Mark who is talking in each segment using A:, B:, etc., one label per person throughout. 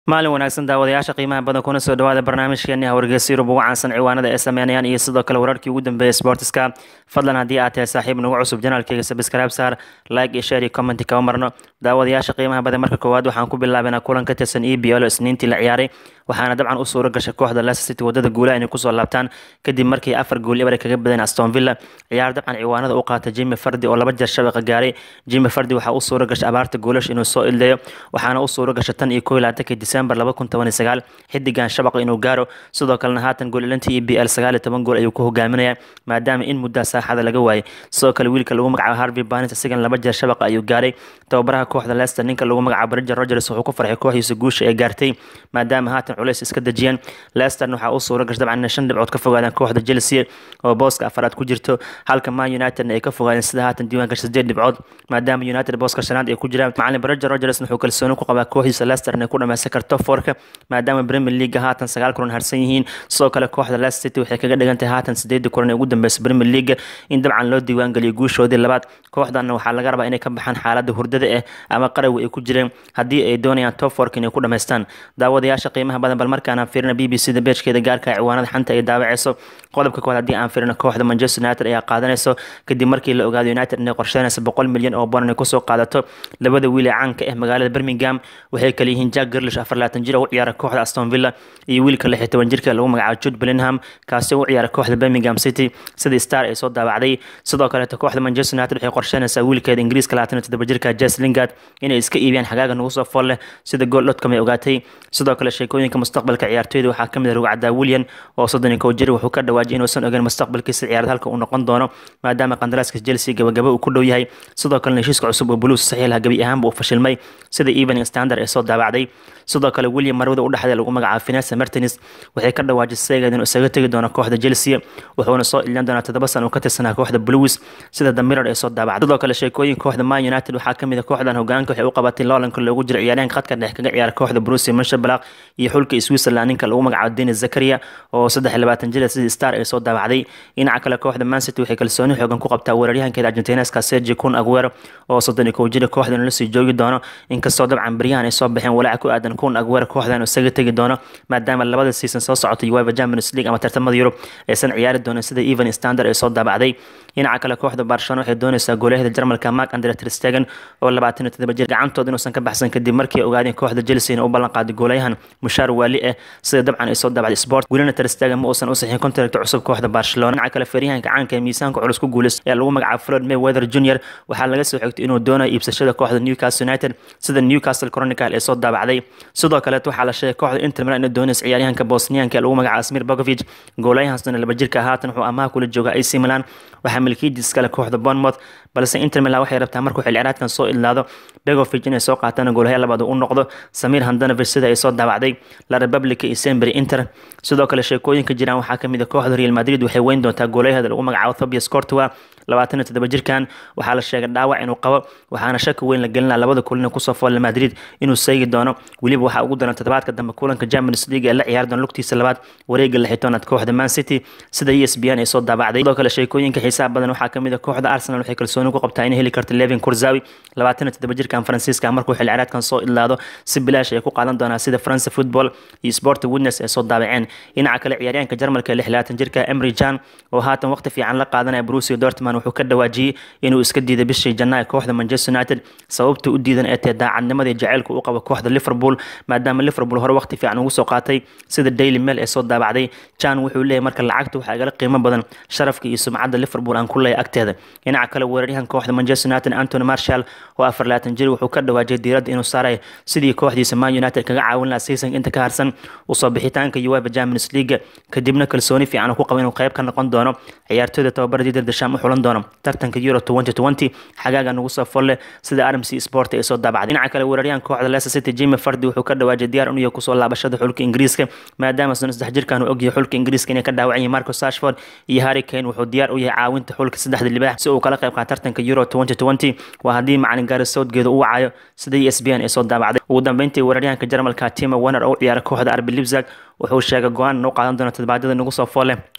A: maalin wanaagsan daawadayaasha qiimaha badan kuna soo dhawaada barnaamijkeeni wargeysa yurub ugu caansan ciwaanada ay sameynayaan iyo sidoo kale wararkii ugu dambeeyay sportiska fadlan haddii aad tahay saaxiib nagu cusub janaalkeyga sabscribe saar like iyo share iyo comment kama marno daawadayaasha qiimaha badan marka koowaad waxaan ku bilaabanaa kulan ka tirsan e b l isniintii la ciyaaray waxaana dabcan u suuro gashay kooxda Leicester City wadada guulaha inay kusoo laabtaan kadib markii afar gool eber kaga badeen Aston Villa ciyaar dabcan ciwaanada u qaatay Jimmy Vardy oo laba jeer shabaqa gaaray Jimmy Vardy waxa uu suuro gashay abaarta goolash inuu soo ildayo waxaana u suuro gashay tan iyo 11 December 2019 xidigan shabaqa inuu gaaro sidoo kalena haatan gool ilantii EPL 19 gool ayuu ku hogaaminaya maadaama in muddo saaxada laga waayay sidoo kale wiilka lagu magacaabo Harvey Barnes isagan laba jeer shabaqa ayuu gaaray tababaraha kooxda Leicester ninka lagu magacaabo Brendan Rodgers wuxuu ku farxay kooxdiisa guusha ee gaartay maadaama haatan culays iska dajiyeen Leicester waxaa u suura gashay dabcan shan dhibcood ka fogaadaan kooxda Chelsea oo booska afaraad ku jirto halka Man United ay ka fogaadeen sida haatan diiwaanka sideed dhibcood maadaama United booska shanaad ay ku jiraan macallin Brendan Rodgers wuxuu kalsooni ku qabaa kooxdiisa Leicester inay ku dhameysan karto foorka maadaama Premier League haatan sagaal kulan harsan yihiin sidoo kale kooxda Leicester City waxay kaga dhigan tahay haatan sideed kulan ee ugu dambeysay Premier League in dabcan loo diiwaan galiyo guushoodii labaad kooxdan waxaa laga rabaa inay ka baxaan xaaladda hurdada eh ama qarawi ay ku jireen haddii ay doonayaan top four inay ku dhameystaan daawadayaasha qiimaha badan bal markaan aan fiirino b b c da beejkeeda gaarka ciwaanada xanta ay daawaceyso qodobka koowaad haddii aan fiirino kooxda manchester united ayaa qaadanayso kadib markii la ogaado united inay qorsheynayso boqol milyan oo boon inay kusoo qaadato labada wiil ee caanka ah magaalada birmingham waxay kale yihiin jack girlish afar laatan jir oo u ciyaara kooxda aston villa iyo wiilka lix iyo toban jirka lagu magacaabo jude bellingham kaasi oo u ciyaara kooxda birmingham city sidii star ay soo daawacday sidoo kaleeto kooxda manchester united waxay qorsheynaysaa wiilkeeda ingiriiska labaatan iyo toddoba jirka jes lingard inay iska iibiyaan xagaaga nagu soo fool leh sida gool dotcom ay ogaatay sidoo kale sheekooyinka mustaqbalka ciyaartooyda waxaa ka mid ah rugcaddaa william oo soddon iyo kow jir wuxuu ka dhawaajiyay inuusan ogeyn mustaqbalkiisa ciyaarad halka uu noqon doono maadaama qandaraaska chelsea gabagaba uu ku dhow yahay sidoo kalena heshiiska cusub oo blues saxiix laha gabi ahaanba uu fashilmay sida evening standard ee soo daabacday sidoo kale william marwada u dhexda lagu magacaabo finesa martins waxay ka dhawaajisay inuu isaga tegi doono kooxda chelsea wuxuuna soo ilin doonaa toddoba sano uu ka tirsanaa kooxda blues sida the mirror ee soo daabacday sidoo kale sheekooyin kooxda man united waxaa ka mid ah kooxdan hogaanka waxay u qabatay loolanka loogu jiro ciyaaryahanka khadka dhex kaga ciyaara kooxda Borussia Mönchengladbach iyo xulka Switzerland ninka lagu magacaabo Denis Zakaria oo 23 jir sidii star ay soo daabacday dhinaca kale kooxda Man City waxay kalsooni xoogan ku qabtaa weeraryahankeeda Argentinaska Sergio Kun Aguero oo 31 jir kooxdan la sii joogi doono inkastoo dabcan baryahan ay soo baxeen walaac ku aadan Kun Aguero kooxdan isaga tagi doono maadaama labada season soo socotay UEFA Champions League ama tartamada Yurub aysan ciyaari doonin sida Even Standard ay soo daabacday dhinaca kale kooxda Barcelona waxay doonaysaa goolahada Jarmalka Marc Andre ter Stegen oo 27 jir gacantooda inuusan ka baxsan kadib markii ogaadeen kooxda Chelsea inay u ballan qaaday goolayahan mushaar waali ah sida dabcan ay soo daabacday sport welina ter Stegen ma uusan u saxiixin contract cusub kooxda Barcelona dhinaca kale feeryahanka caanka ee miisaanka culus ku guuleystay ee lagu magacaabo Floyd Mayweather Jr waxaa laga soo xigtay inuu doonayo iibsashada kooxda Newcastle United sida Newcastle Chronicle ee soo daabacday sidoo kale waxaa la sheegay kooxda Inter Milan inay doonayso ciyaaryahanka Bosnianka ee lagu magacaabo Asmir Begovic goolayahaasna laba jirka haatan wuxuu amaah kula jooga AC Milan waxaa milkiidiis kale kooxda Bournemouth balse Inter Milan waxay rabtaa markuu xil ciyaareedkan soo ilaado Begovic inay soo qaataan goolaha labaad u noqdo Samir Handanovic sida ay soo daabacday La Repubblica iyo Sembri Inter sidoo kale sheekooyinka jiraan waxaa ka mid ah kooxda Real Madrid waxay weyn doontaa goolaheeda lagu magacaabo Tobias Courtois labaatan iyo toddoba jirkan waxaa la sheegay dhaawac inuu qabo waxaana shaki weyn la gelinaa labada kulan kusoo fool Madrid inuu seegi doono weliba waxaa ugu daran toddobaadka dambe kulanka Champions League ee la ciyaari doona lugtiisa labaad wareega lixitoonaad kooxda Man City sida ESPN ay soo daabacday sidoo kale sheekooyinka xiisaha badan waxaa ka mid ah kooxda Arsenal waxay kalsooni ku qabtaa inay heli karto Levin Kurzawi labaatan iyo toddoba jirkan Faransiiska markuu xil ciyaareedkan soo ilaado si bilaash ay ku qaadan doonaa sida France Football iyo Sport Witness ay soo daabaceen dhinaca kale ciyaaryahanka Jarmalka ee 26 jirka Emre Can oo haatan waqti fiican la qaadanaya Borussia Dortmund wuxuu ka dhawaajiyay inuu iska diiday bishii Janaayo kooxda Manchester United sababta u diidan ee tahay daacadnimadii jaceylka uu qabo kooxda Liverpool maadaama Liverpool hore waqti fiican ugu soo qaatay sida Daily Mail ee soo daabacday Can wuxuu leeyahay marka lacagtu waxa igala qiimo badan sharafka iyo sumcadda Liverpool aan ku leeyahay agteeda dhinaca kale weeraryahan kooxda Manchester United Anthony Martial oo 24 jir wuxuu ka dhawaajiyay diiradda inuu saaray sidii kooxdiisa Man United kaga caawin lahaa season inta ka harsan u soo bixitaanka UEFA Champions League kadibna kalsooni fiican ku qabo inuu qayb ka noqon doono ciyaartooyda tababarada Didier Deschamps u xulan doono tartanka Euro 2020 xagaaga nagu soo folle sida RMC Sport ay soo daabacday dhinaca kale weeraryahan kooxda Leicester City Jimmy Vardy wuxuu ka dhawaajiyay diyaar inuu yahay kusoo laabashada xulka Ingiriiska maadaama san saddex jirkan uu ogyahay xulka Ingiriiska inay ka dhaawacan yihiin Marcus Rashford iyo Harry Kane wuxuu diyaar u yahay caawinta xulka saddexda libaax si uu kala qayb qaato tartanka Euro 2020 waa haddii macalin Gareth Southgate uu wacayo sida ESPN ay soo daabacday ugu dambeyntii weeraryahanka Jarmalka Timo Werner oo u ciyaara kooxda RB Leipzig wuxuu sheegay go-aan inuu qaadan doono todobaadyada nagu soo foole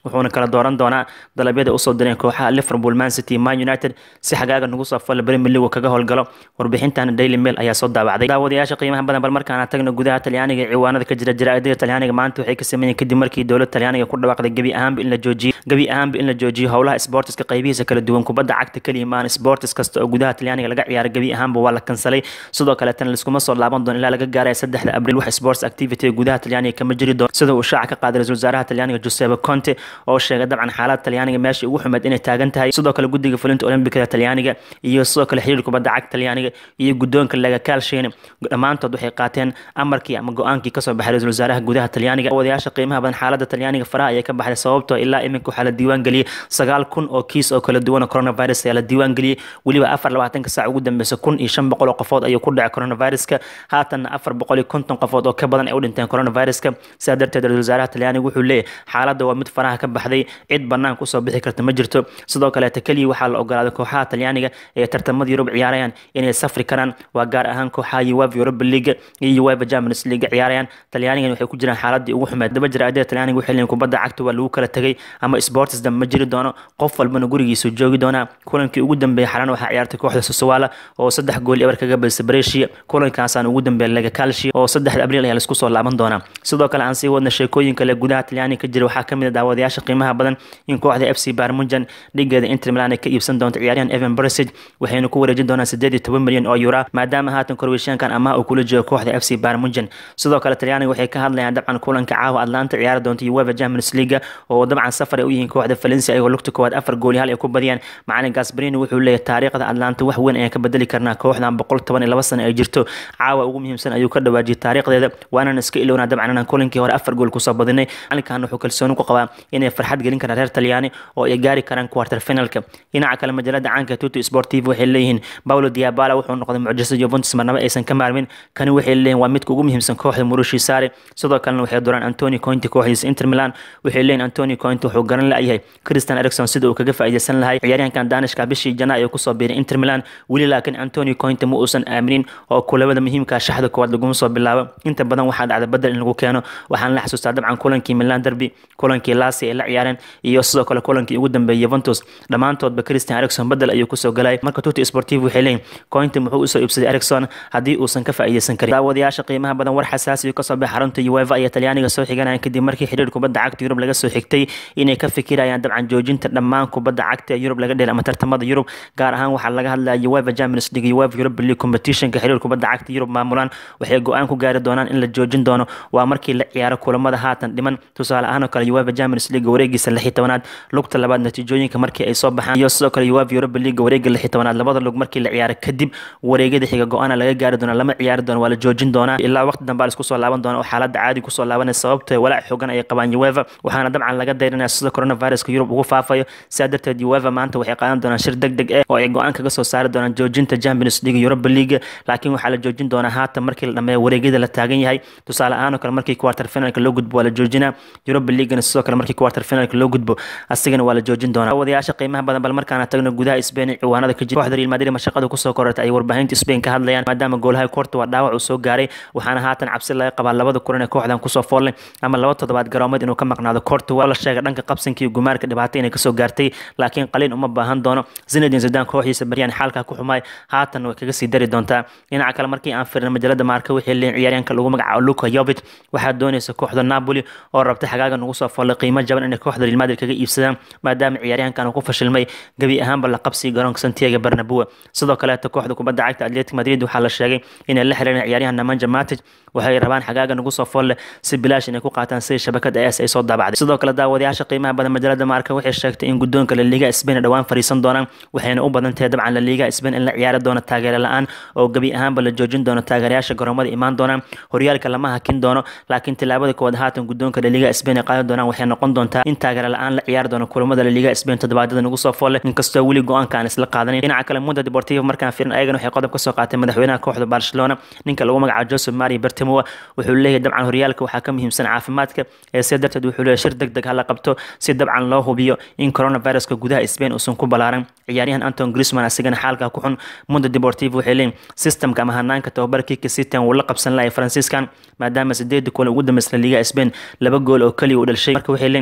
A: wuxuuna kala dooran doonaa dalabyada usoo direen kooxaha liverpool man city man united si xagaaga nagu soo falla premier league kaga howlgalo warbixintan daily mail ayaa soo daawacday daawadayaasha qiimaha badan bal markaana tagno gudaha talyaaniga ciwaanada ka jira jaraa'idada talyaaniga maanta waxay ka sameeyeen kadib markii dowladda talyaaniga ku dhawaaqday gebi ahaanba in la joojiyo gebi ahaanba in la joojiyo howlaha sportiska qaybihiisa kala duwan kubadda cagta kaliya maan sportis kasta oo gudaha talyaaniga laga ciyaaro gebi ahaanba waa la kansalay sidoo kaleetana liskuma soo laaban doono ilaa laga gaaraya saddexda abriil wax sports activity ee gudaha talyaaniga kama jiri doono sida uu shaaca ka qaaday ra-iisul wasaaraha talyaaniga Giuseppe Conte oo sheegay dabcan xaalada talyaaniga meesha ugu xumeed inay taagan tahay sidoo kale guddiga fulinta olimbikada talyaaniga iyo sidoo kale xiriirka kubadda cagta talyaaniga iyo guddoonka laga kaalsheen dhammaantood waxay qaateen amarkii ama go-aankii kasoo baxay ra-iisul wasaaraha gudaha talyaaniga wadayaasha qiimaha badan xaalada talyaaniga faraha ayay ka baxday sababtoo ilaa iminka waxaa la diiwaan geliyey sagaal kun oo kiis oo kala duwan oo coronavirus ayaa la diiwaan geliyey weliba afar labaatanka saac ugu dambeysa kun iyo shan boqol oo qofood ayuu ku dhacay coronaviruska haatanna afar boqol iyo konton qofood oo ka badan ay u dhinteen coronaviruska sidaa darteed ra-isul wasaaraha talyaaniga wuxuu leeyahy xaaladda waa mid faraha ka baxday cid banaanka usoo bixi karta ma jirto sidoo kaleeta keliya waxaa la ogolaaday kooxaha talyaaniga ee tartamada yurub ciyaarayaan inay safri karaan waa gaar ahaan kooxaha uefa europa league iyo uefa champions league ciyaarayaan talyaanigan waxay ku jiraan xaaladii ugu xumeed daba jaraa'idada talyaaniga waxay leeyihin kubadda cagta waa lagu kala tegay ama sports dam ma jiri doono qof walbana gurigiisu joogi doonaa kulankii ugu dambeeyay xalan waxaa ciyaartay kooxda Sassuolo oo saddex gool eber kaga badisay Brescia kulankaasaan ugu dambeeyay laga Calcio oo saddexda abriil ayaa la isku soo laaban doonaa sidoo kale aan sii wadna sheekooyin kale gudaha Talyaaniga ka jira waxaa kamid ah daawadayaasha qiimaha badan in kooxda FC Bayern Munchen dhigeeda Inter Milan ay ka iibsan doonto ciyaaryahan Evan Perisic waxayna ku wareejin doonaan 18 milyan oo euro maadaama haatan Croatian-kan amaah uu kula joogo kooxda FC Bayern Munchen sidoo kale Talyaaniga waxay ka hadlayaan dabcan kulanka caawa Atlanta ciyaari doonta UEFA Champions League oo dabcan safar ay u yihiin kooxda Valencia ayagoo lugta koowaad afar gool hal ay ku badiyaan macalin Gasperini wuxuu leeyahay taariikhda Atlanta wax weyn ayaan ka bedeli karnaa kooxdan boqol toban iyo laba sano ay jirto caawa ugu muhiimsan ayuu ka dhawaajiyay taariikhdeeda waanaan iska ilownaa dabcan inaan kulankii hore afar gool kusoo badinay macalinkan wuxuu kalsooni ku qabaa inay farxad gelin karaan reer Talyaani oo ay gaari karaan quarter finalka dhinaca kale majalada caanka Tutto Sportivo waxay leeyihiin Paulo Dybala wuxuu noqday mucjiso Juventus marnaba aysan ka maarmin kani waxay leeyihiin waa midka ugu muhiimsan kooxda Mauricio Sarri sidoo kalena waxay dooraan Antonio Conte kooxdiisa Inter Milan waxay leeyihiin Antonio Conte wuxuu garan la'yahay Christian Eriksen sida uu kaga faa'iideysan lahay ciyaaryahankan Danishka bishii Janaayo ku soo biiray Inter Milan weli laakiin Antonio Conte ma uusan aaminin oo kulamada muhiimka shaxda koowaad laguma soo bilaabo inta badan waxaa dhacda badal in lagu keeno waxaan la xasuustaa dabcan kulankii Milan derby kulankii Lazio ay la ciyaareen iyo sidoo kale kulankii ugu dambeeyay Juventus dhammaantoodba Christian Eriksen badal ayuu ku soo galay marka Tutto Sportivo waxay leeyihiin Conte muxuu u soo iibsaday Eriksen haddii uusan ka faa'iideysan karin daawadayaasha qiimaha badan war xasaasi ah ka soo baxay xarunta UEFA iyo Talyaaniga soo xiganayaan kadib markii xiriir kubadda cagta Yurub laga soo xigtay inay ka fikirayaan dabcan joojinta dhammaan kubadda cagta ee Yurub laga dheelay ama tartamada Yurub gaar ahaan waxaa laga hadlaya UEFA Champions League iyo UEFA Europa League competitionka xiriir kubadda cagta Yurub maamulaan waxay go'aan ku gaari doonaan in la joojin doono waa markii la ciyaaro kulamada haatan dhiman tusaale ahaan oo kale UEFA Champions League wareegiisa lix iyo tobanaad lugta labaad natiijooyinka markii ay soo baxaan iyo sidoo kale UEFA Europa League wareega lix iyo tobanaad labada lug markii la ciyaaro kadib wareegyada xiga go'aana laga gaari doona lama ciyaari doono waa la joojin doonaa ilaa waqti dambe la isku soo laaban doona oo xaaladda caadi kusoo laabanaya sababtoo walaac xooggan ay qabaan UEFA waxaana dabcan laga dayranaya sida coronaviruska Yurub ugu faafayo sidaa darteed UEFA maanta waxay qaadan doonaan shir degdeg ah oo ay go'aan kaga soo saari doonaan joojinta Champions League Europa League laakiin waxaa la joojin doonaa haatan markii la dhameeyo wareegyada la taagan yahay tusaale ahaan oo kale markii quarter finalka loo gudbo waa la joojinaa Europa League sidoo kale markii quarter finalka loo gudbo asigana waa la joojin doonaa wadayaasha qiimaha badan bal markaana tagno gudaha Spain ciwaanada ka jira kooxda Real Madrid mashaqada ku soo korortay ay warbaahinta Spain ka hadlayaan maadaama goolaha Courtois waa dhaawac uu soo gaaray waxaana haatan cabsi laga qabaa labada kulan ee kooxdan kusoo foolay ama laba toddobaad garoomeed inuu ka maqnaado Courtois la sheegay dhanka qabsanka iyo gumaarka dhibaato inay kasoo gaartay laakiin qaliin uma baahan doono Zinedine Zidane kooxiisa baryaan xaalka ku xumay haatan way kaga sii dari doontaa dhinaca kale markii aan fiirno majalada Marca waxay leeyihiin ciyaaryahanka lagu magacaabo Luka Jovic waxaa doonaysa kooxda Napoli oo rabtay xagaaga nagu soo foolay qiimo jaban inay kooxda Real Madrid kaga iibsadaan maadaama ciyaaryahankan uu ku fashilmay gabi ahaanba la qabsiga garoonka Santiago Bernabeu sidoo kale kooxda kubadda cagta Atletico Madrid waxaa la sheegay inay la xiriireen ciyaaryahan Nemanja Matic waxay rabaan xagaaga nagu soo fool si bilaash inay ku qaataan si shabakada AS ay soo daabacday sidoo kale daawadayaasha qiimaha badan majalada Marca waxay sheegtay in gudoonka La Liga Spain dhawaan fariisan doonaan waxayna u badan tahay dabcan La Liga Spain in la ciyaari doono taageero la'aan oo gabi ahaanba la joojin doono taageerayaasha garoomada imaan doonaan horyaalka lama hakin doono laakiin tilaabada koowaad haatan gudoonka La Liga Spain ay qaadan doonaan waxay noqon doontaa in taageero la'aan la ciyaari doono kulamada La Liga Spain toddobaadada nagu soo fool inkastoo weli go'aanka aan isla qaadanin dhinaca kale Mundo Deportivo markaan fiirin ayagana waxay qodob ka soo qaatay madaxweynaha kooxda Barcelona ninka lagu magacaabo Jose Maria Bartomeu wuxuu leeyahay dabcan horyaalka waxaa ka muhiimsan caafimaadka ee sidaa darteed wuxuu leeyahay shir degdeg ha la qabto si dabcan loo hubiyo in coronaviruska gudaha Spain uusan ku balaaran ciyaaryahan Anton Griezmann asigana xaalka ku xun Mundo Deportivo waxay leeyihiin systemka ama hanaanka tababarkii Cristiano uu la qabsan lahay Franciscan maadaama sideed kulan ugu dambeysay Liga Spain laba gool oo kaliya uu dhashay marka waxay leeyihiin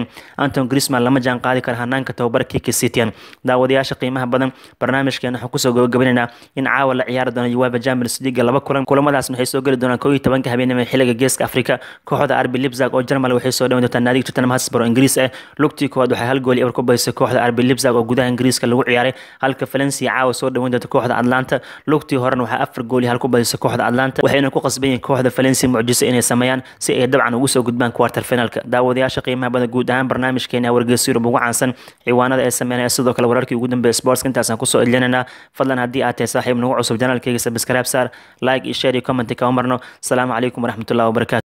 A: anton grisman lama jaan qaadi kara hanaanka tababar kiki citian daawadayaasha qiimaha badan barnaamijkeena waxaan kusoo gabagabaynaynaa in caawa la ciyaari doono uwaba champions league laba kulan kulamadaasna waxay soo geli doonaan koo iyo tobanka habeenimo xiliga geeska afrika kooxda arbi lipzag oo jarmal waxay soo dhawan doontaa naadiga tottenham hotspur oo ingiriis ah lugtii koowaad waxay hal gool eber ku badisay kooxda arbi lipzag oo gudaha ingiriiska lagu ciyaaray halka valencia caawa soo dhawan doonta kooxda atlanta lugtii horena waxaa afar gool iyo hal ku badisay kooxda atlanta waxayna ku qasban yihiin kooxda valencia mucjiso inay sameeyaan si ay dabcan ugu soo gudbaan quarter finalka daawadayaasha qiimaha badan guud ahaan barnaamijkeena wargeysa yurub ugu caansan ciwaanada ay sameynaya sidoo kale wararkii ugu dambeeya sportska intaasaan kusoo edlinayna fadlan haddii aad tahay saaxiib nagu cusub janaalkeyga sabscribe saar like iyo share iyo comment kama marno asalaamu calaykum waraxmatullahi wabarakatu